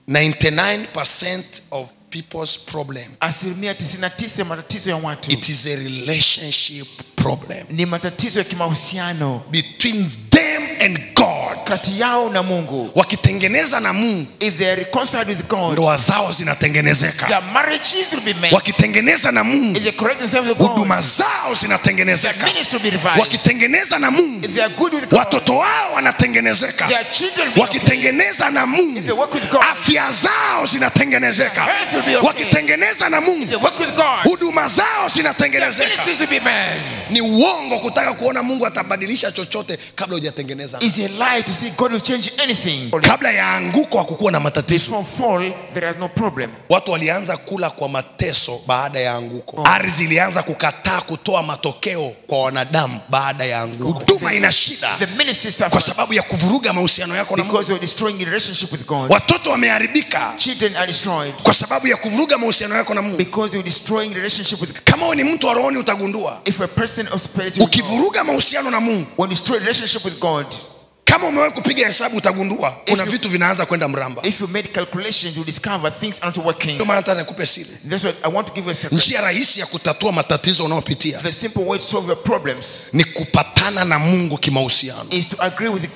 99% of people's problem asilimia 99 ya matatizo ya watu it is a relationship problem ni matatizo ya kimahusiano between them and god kati yao na mungu wakitengeneza na mungu if they are reconciled with god ndoa zao zinatengenezeka their marriages will be made wakitengeneza na mungu if they correct themselves with god huduma zao their zinatengenezeka ministry will be revived wakitengeneza na mungu if they are good with god watoto wao wanatengenezeka their children will be okay. wakitengeneza na if mungu they work with god afya zao zinatengenezeka Health will be okay. wakitengeneza na if mungu they work with god huduma zao their zinatengenezeka ministries will be made ni uongo kutaka kuona mungu atabadilisha chochote kabla hujatengeneza it's a lie to see god will change anything kabla ya anguko hakukuwa na matatizo before fall there is no problem watu walianza kula kwa mateso baada ya anguko ardhi ilianza kukataa kutoa matokeo kwa wanadamu baada ya anguko huduma ina shida the ministry kwa suffers sababu ya kuvuruga mahusiano yako na mungu because you're destroying your relationship with god watoto wameharibika children are destroyed kwa sababu ya kuvuruga mahusiano yako na mungu because you're destroying the relationship with kama wewe ni mtu wa rohoni utagundua if a person of spirit with God, ukivuruga mahusiano na mungu when you destroy relationship with god kama umewahi kupiga hesabu utagundua kuna you- vitu vinaanza kwenda mramba if you made calculations you discover things are not working ndio maana hata nikupe siri that's what i want to give you a secret njia rahisi ya kutatua matatizo unayopitia the simple way to solve your problems ni kupatana na mungu kimahusiano is to agree with